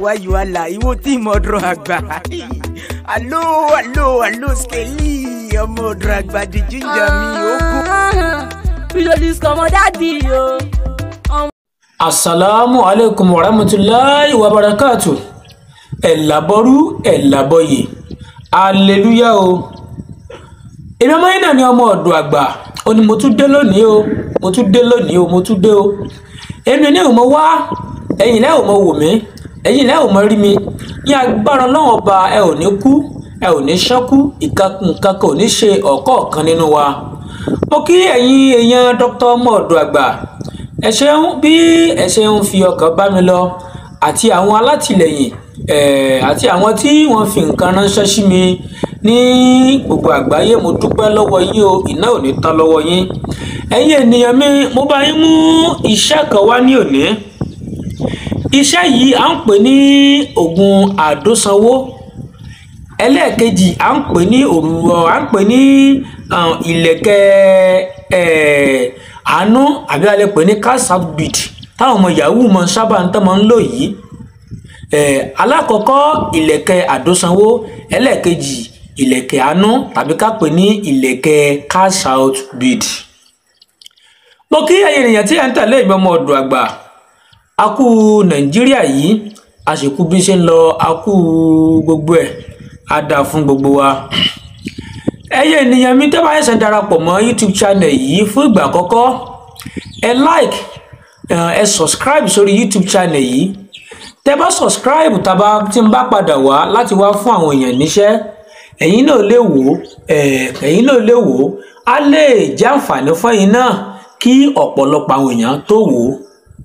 wáyé wàhálà ìwọ tí mo ọdún àgbà alo alo alo skeli ọmọ ọdún àgbà di jíjà mi ogun. Visualist kọmọ dádì o. asalaamu aleykum wa rahmatulahi wa barakatu ẹ̀làbọ̀rú ẹ̀làbọ̀yè aleluya o èmi ọmọ yín náà ni ọmọ ọ̀dọ̀ àgbà ó ní mo tún dé lónìí o mo tún dé lónìí o mo tún dé o èmi ní ìmọ̀ wá ẹ̀yin lẹ́ ò mọ wò mí ẹ̀yin lẹ́ ò mọ rí mi ní agbára ọlọ́run ọba ẹ ò ní kú ẹ ò ní ṣánkú nǹkan kan ò ní ṣe ọ̀kọ̀ọ̀kan nínú wa mo kí ẹ̀yin èèyàn dr ọmọ ọ̀dọ̀ àgbà ẹ ṣeun bí ẹ ṣeun fi ọkàn bá mi lọ àti àwọn alátìlẹyìn eh, àti àwọn tí wọ́n fi nǹkan ránṣẹ́ sí mi ní gbogbo àgbáyé mo dúpẹ́ lọ́wọ́ yín o iná ò ní tán lọ́wọ́ yín ẹ̀yin ènìyàn mi mo bá yín mú iṣẹ́ kan wá ní òní iṣẹ́ yìí à ń pè ní oògùn àdósanwó ẹlẹ́ẹ̀kejì à ń pè ní òrùwọ̀ à ń pè ní um, ìlẹ̀kẹ̀ eh, àánú àbí a lè pè ní cash out bead táwọn ọmọ yahoo mọ sábà ń tán mọ ń lò yìí eh, alákọ̀ọ́kọ́ ìlẹ̀kẹ̀ àdósanwó ẹlẹ́ẹ̀kejì ìlẹ̀kẹ̀ àánú tàbí ká pè ní ìlẹ̀kẹ̀ cash out bead. mo kí ẹ̀yin ènìyàn tí ẹ̀ ń tẹ̀lé ìgbẹ́ ọmọ ọ̀dọ̀ àgbà a kú nàìjíríà yìí a sì kú bí ṣe ń lọ a kú gbogbo ẹ̀ á dáa fún gbogbo wa ẹyẹ ènìyàn mi tẹ́ bá ṣẹ̀ṣẹ̀ darapọ̀ mọ́ youtube channel yìí fún ìgbà àkọ́kọ́ ẹ like ẹ subscribe sórí youtube channel yìí tẹ́ bá subscribe tàbá tí n bá padà wá láti wá fún àwọn èèyàn níṣẹ́ ẹ̀yin náà lè wò ó ẹ̀yin náà lè wò ó á lè jẹ́ àǹfààní fún ẹ̀yin náà kí ọ̀pọ̀lọpọ̀ àwọn èèyàn tó wò ó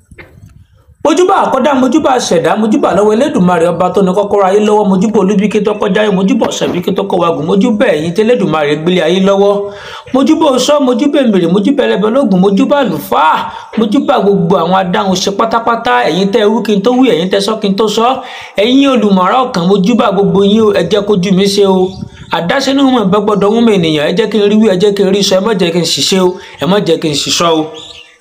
mojúbà àkọ́dá mojúbà ṣẹ̀dá mojúbà lọ́wọ́ elédùnmarè ọba tó ní kọ́kọ́rọ́ ayé lọ́wọ́ mojúbà olúbíkí tó kọjá yìí mojúbà ọ̀sẹ̀bíkí tó kọwagùn mojúbà ẹ̀yìn tí elédùnmarè gbélé ayé lọ́wọ́ mojúbà oṣọ́ mojúbà èmèrè mojúbà ẹlẹ́bẹ̀ ológun mojúbà àlùfáà mojúbà gbogbo àwọn adáhùn ṣe pátápátá ẹ̀yin tẹ́ wí kí n tó wí ẹ̀yin tẹ́ sọ kí n tó sọ ẹ̀yin olùmọ̀ràn ọkàn mojúbà gbogbo yín ẹ jẹ́ kójú mi ṣe o àdáṣe ní wọn gbọgbọdọ wọn mọ ènìyàn ẹ jẹ́ kí n rí wí ẹ jẹ́ kí n rí sọ ẹ má jẹ́ kí n ṣiṣẹ́ o ẹ má jẹ́ kí n ṣiṣọ́ o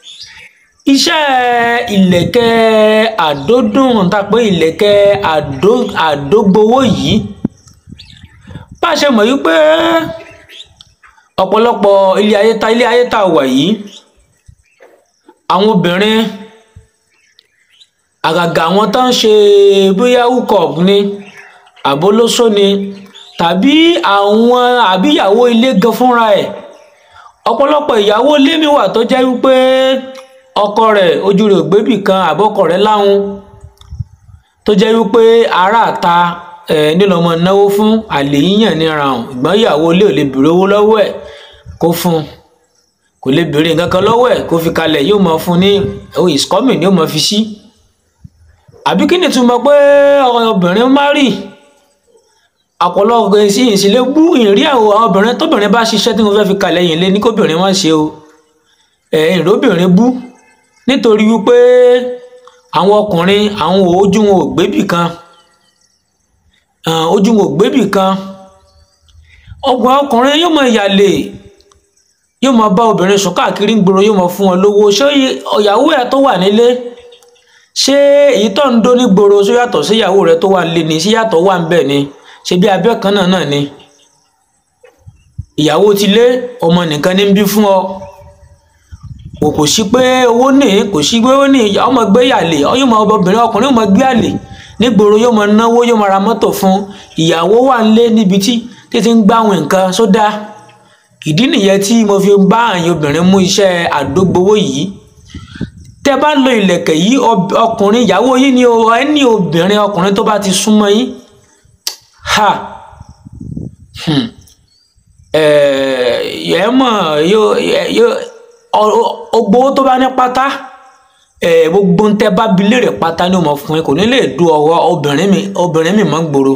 iṣẹ́ ìlẹ̀kẹ̀ àdódùn tá a pé ìlẹ̀kẹ̀ àdó àdógbowó yìí bá a ṣe mọ̀ wípé ọ̀pọ̀lọpọ̀ ilé ayé ta ilé ayé tá a wà yìí àwọn obìnrin àgàgà àwọn tó ń ṣe bóyá hookup ni àbólóṣó ni tàbí àwọn àbíyàwó ilé gan fúnra ẹ̀ ọ̀pọ̀lọpọ̀ ìyàwó ilé mi wà tó jẹ́ wípé ọkọ rẹ̀ ojú rẹ̀ ògbébì kan àbọkọ rẹ̀ láwọn tó jẹ́ wípé aráàta ẹ nílò ọmọ náwó fún àlè yíyàn níra hàn ìgbọ́n ìyàwó ilé ò lè béèrè owó lọ́wọ́ ẹ̀ kó fún kò lè béèrè nǹkan kan lọ́wọ́ ẹ̀ kó fi kalẹ̀ yóò máa fún ní oh is coming yóò máa fi sí àbí kí ni túmọ̀ pé obìnrin má rì ọ̀pọ̀lọpọ̀ èsì ìsìlẹ̀ bú ìrí àwọn obìnrin tóbìnrin bá ṣiṣẹ́ tí mo fẹ́ fi kalẹ̀ yìí lé ní kóbìnrin má ṣe o ẹ̀ ìróbìnrin bú nítorí wípé àwọn ọkùnrin àwọn ojú wọn ò gbébì kan ojú wọn ò gbébì kan ọgbà ọkùnrin yóò mọ ìyàlè yóò mọ bá obìnrin sùn káàkiri ń gbòòrò yóò mọ fún wọn lówó ṣé ìyàwó ẹ tó wà nílé ṣé èyí tó ń dó ní gbòòrò ṣó yàtọ̀ sí ìyàwó rẹ tó wà nílé ni ṣé yàtọ̀ wà ń bẹ̀ ni ṣe bí abẹ́ kan náà náà ni ìyàwó ti lé ọmọ nìkan ní bí fún ọ kò kò sí pé owó ní kò sí pé ó ní ọmọ gbé yàlè yóò mọ obìnrin ọkùnrin yóò mọ gbé àlè nígboro yóò mọ náwó yóò mọ ra mọ́tò fún ìyàwó wà nílé níbi tí títí ń gbá àwọn nǹkan sódà ìdí nìyẹn tí mo fi bá àyìn obìnrin mú iṣẹ́ àdógbowó yìí tẹ́ bá lo ìlẹ̀kẹ̀ yìí ọkùnrin ìyàwó yìí ni ẹni obìnrin ọkùnrin tó bá ti súnmọ́ yín ha ẹ mọ̀ yóò yóò ogbówó tó bá ní pátá gbogbo ń tẹ bá bi léèrè pátá ni ó mọ fún yín kò ní lè du ọwọ́ obìnrin mi obìnrin mi mọ́ gbòòrò.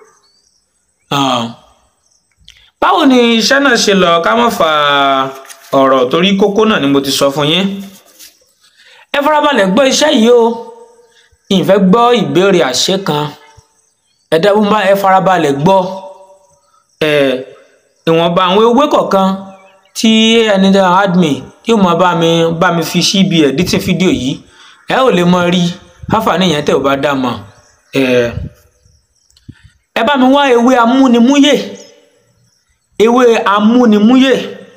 báwo ni iṣẹ́ náà ṣe lọ ká má fa ọ̀rọ̀ torí kókó náà ni mo ti sọ fún yín. ẹ farabalẹ̀ gbọ́ iṣẹ́ yìí o ìfẹ́ gbọ́ ìbéèrè àṣẹ kan ẹ dábò bá ẹ farabalẹ̀ gbọ́ ìwọ̀nba àwọn ewé kọ̀ọ̀kan tí ẹni tí admin yóò máa bá mi bá mi fi síbi editing fídíò yìí ẹ ò lè mọ rí àǹfààní yẹn tẹ ò bá dá mọ ẹ ẹ bá mi wá ewé amúnimúyè ewé amúnimúyè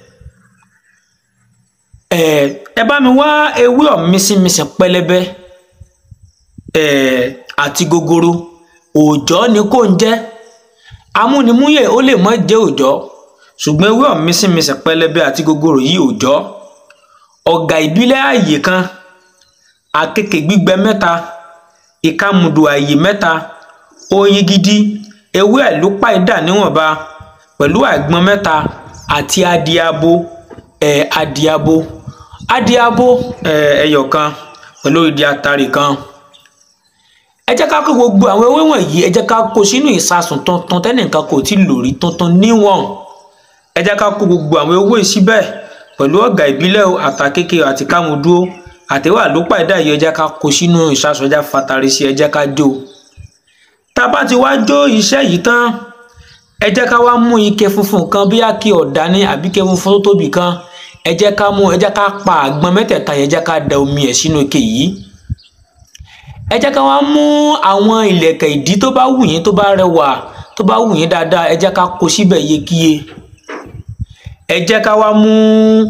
ẹ ẹ bá mi wá ewé ọ̀mísìmísì pẹlẹbẹ ẹ àti gogoro òòjọ́ ni kò ń jẹ́ amúnimúyè ó lè má jẹ́ òòjọ́ ṣùgbọ́n ewé ọ̀mísìmísì pẹlẹbẹ àti gogoro yìí òòjọ́ ọ̀gà ìbílẹ̀ ààyè kan àkekè gbígbẹ mẹ́ta ìkàmùdù ààyè mẹ́ta oyin gidi ewé àlùpàìdà níwọ̀nba pẹ̀lú àgbọn mẹ́ta àti adiabo ẹ̀ adiabo adiabo ẹ̀ ẹyọ kan pẹ̀lú ìdí atari kan ẹ jẹ́ ká kó gbogbo àwọn ewé wọ̀nyí ẹ jẹ́ ká kó sínú ìsasùn tuntun tẹ́nìkan kò tí lò rí tuntun níwọ̀n ẹ jẹ́ ká kó gbogbo àwọn ewé síbẹ̀ pẹ̀lú ọ̀gà ìbílẹ̀ àtàkékè àti kámudúó àtẹwà ló pàdé àyè ẹ jẹ́ ká kó sínú ìsasùn ẹ jẹ́ fatari sí ẹ jẹ́ ká jó tá a bá ti wá jó iṣẹ́ yìí tán ẹ jẹ́ ká wá mú ike funfun kan bí àkè ọ̀dà ní àbí ike funfun tó tóbi kan ẹ jẹ́ ká mú ẹ jẹ́ ká pa àgbọn mẹ́tẹ̀ẹ̀ta yẹn ẹ jẹ́ ká da omi ẹ̀ sínú ike yìí ẹ jẹ́ ká wá mú àwọn ìlẹ̀kẹ̀ ìdí tó bá wù yín tó bá rẹwà tó bá wù yín dáadáa ẹ jẹ́ ká kó síbẹ̀ yékiyé ẹ jẹ́ ká wá mú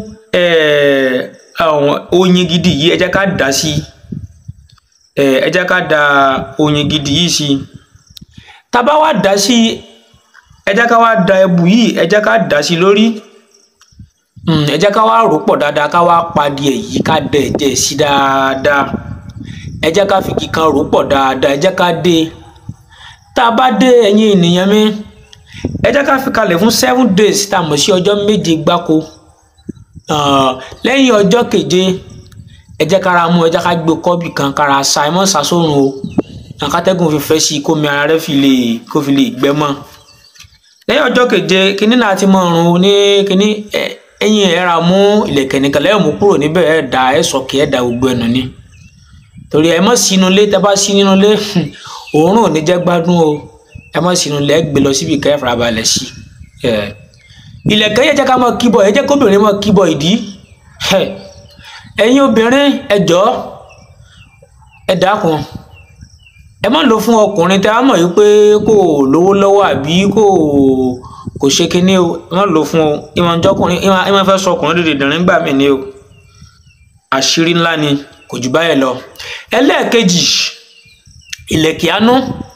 àwọn oyin gidi yìí ẹ jẹ́ ká dà sí ẹ jẹ́ ká da oyin gidi yìí sí tá a bá wá dà sí ẹ jẹ́ ká wá da ẹbù yìí ẹ jẹ́ ká dà sí lórí ẹ jẹ́ ká wá rò pọ̀ dáadáa ká wá padì ẹ̀ yìí ká dẹ̀ ẹ̀jẹ̀ sí dáadáa ẹ jẹ́ ká fi kíkan rò pọ̀ dáadáa ẹ jẹ́ ká dé tá a bá dé ẹ̀yin ènìyàn mi ẹ jẹ́ ká fi kalẹ̀ fún seven days tá a mọ̀ sí ọjọ́ méje gbáko lẹ́yìn ọjọ́ keje ẹ jẹ́ kára mú ẹ jẹ́ ká gbé kọ́bì kan kára sa ẹ mọ́ sàsórun o àkátẹ́gùn fi fẹ́ sí i kómi ara rẹ fi lè kó fi lè gbẹ mọ́ lẹ́yìn ọjọ́ keje kínní náà ti mọ̀ ọ̀run ní kínní ẹ̀yìn ẹ̀ ra mú ìlẹ̀kẹ̀ nìkan lẹ́yìn mú kúrò níbẹ̀ ẹ̀ dà ẹ̀ sọ̀kì ẹ̀ dà gbogbo ẹ̀nù ni torí ẹ mọ̀ sínú ilé tẹ́ bá sí nínú ilé òórùn ò ní jẹ́ gbádùn o ẹ mọ̀ sínú ilé ẹ gbé lọ síbi kẹ́ ẹ farabalẹ̀ sí ìlẹ̀kẹ̀ yẹ jẹ́ ká mọ̀ kíbọ̀ ẹ jẹ́ kóbìnrin mọ̀ kíbọ̀ ìdí ẹ̀yin obìnrin ẹ jọ̀ọ́ ẹ dákun ẹ má lò fún ọkùnrin tẹ́ á mọ̀ yìí pé kò lówó lọ́wọ́ àbí kò kò ṣe kinní o ẹ má lò fún o ìmọ̀ ìjọkùnrin ìmọ̀ fẹ́ sọ ọkùnrin dèdè dìrín gbà mí ni o àṣírí ńlá ni kò jù báyẹn lọ ẹlẹ́ẹ̀kejì ìlẹ̀kẹ̀ àánú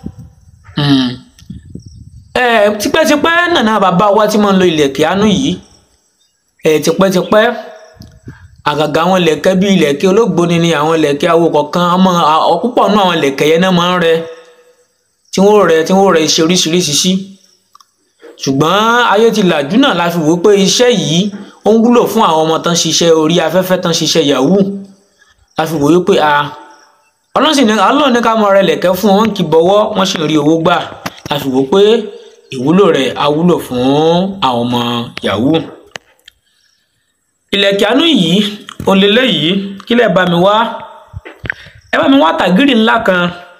tipẹ́tipẹ́ nànà bàbá wa tí máa ń lo ìlẹ̀kẹ̀ àánú yìí tipẹ́tipẹ́ àgàgà àwọn ìlẹ̀kẹ̀ bíi ìlẹ̀kẹ̀ olóògbóni ni àwọn ìlẹ̀kẹ̀ awo kọ̀ọ̀kan ọmọ púpọ̀ nínú àwọn ìlẹ̀kẹ̀ yẹn náà máa ń rẹ tí wọ́n rẹ tí wọ́n rẹ iṣẹ́ oríṣiríṣi sí ṣùgbọ́n ayé ti làjú náà la fi wò pé iṣẹ́ yìí ó ń wúlò fún àwọn ọmọ tán ṣiṣẹ́ orí afẹ́fẹ́ tán ṣiṣẹ́ yahoo la fi wò pé a ọlọ́sìn ní ọlọ́run ní ká mọ rẹ lẹ̀kẹ́ fún wọn kì í bọ́wọ́ wọ́n sì ń rí owó gbà la fi wò pé ìwúlò rẹ̀ á wúlò fún àwọn ọmọ yahoo ìlẹ̀kẹ̀ àánú yìí òǹlẹ̀lẹ̀ yìí kí lẹ̀ bá mi wá ẹ bá mi wá tàgírì ńlá kan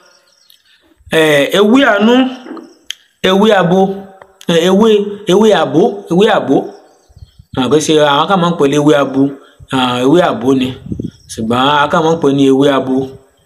ewé àánú ewé abo ewé ewé àbó ewé àbó àgbẹ̀sẹ àwọn kan máa ń pè ní ewé abo ewé àbó ni ṣùgbọ́n àwọn kan máa ń pè ní ewé abo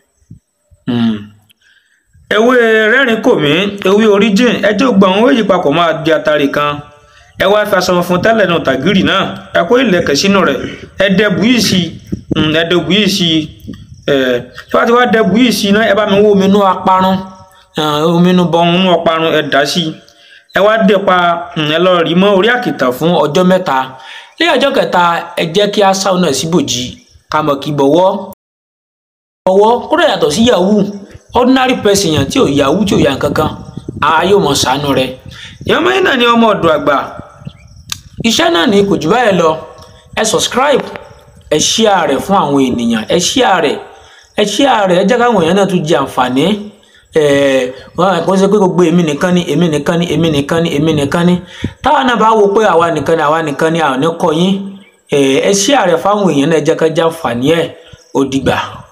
ewé rẹ́rìn kò mí ewé origin ẹjẹ́ gbọ́ àwọn èyí papọ̀ máa di atari kan ẹ wá fi aṣọ funfun tẹ́lẹ̀ náà tàgírì náà ẹ kó ìlẹ̀kẹ̀ sínú rẹ̀ ẹ dẹ bùyì sí ẹ dẹ bùyì sí ẹ tí wọ́n ti wá dẹ bùyì sí náà ẹ bá mi wó omi inú aparun omi inú bọ̀ inú aparun ẹ dà sí ẹ wá dẹ pa ẹ lọ rí mọ́ orí àkìtàn fún ọjọ́ mẹ́ta lẹ́yìn ọjọ́ kẹta ẹ jẹ́ kí a sáwọn náà síbòjì ká mọ̀ kí bọ̀wọ́ bọ̀wọ́ kúrò yàtọ̀ sí yahoo ordinary person yàn tí ò yahoo tí ò yà kankan a yóò mọ̀ ṣàánú rẹ̀ ìyọ́mọ yìí náà ni ọmọ ọ̀dọ̀ àgbà iṣẹ́ náà ni kò jù báyìí lọ ẹ subscribe ẹ share rẹ̀ fún àwọn ènìyàn ẹ share rẹ̀ ẹ share rẹ̀ ẹ jẹ́ káwọn èèyàn náà tún jẹ àǹfààní ẹ wọn kò ṣe pé gbogbo èmi nìkan ni èmi nìkan ni èmi nìkan ni èmi nìkan ni táwọn náà bá wo pé àwa nìkan ni àwa nìkan ni àwọn ní kọ yín ẹ share rẹ̀ fáwọn èèyàn náà ẹ jẹ́ ká jẹ àǹfààní ẹ ó dìgbà.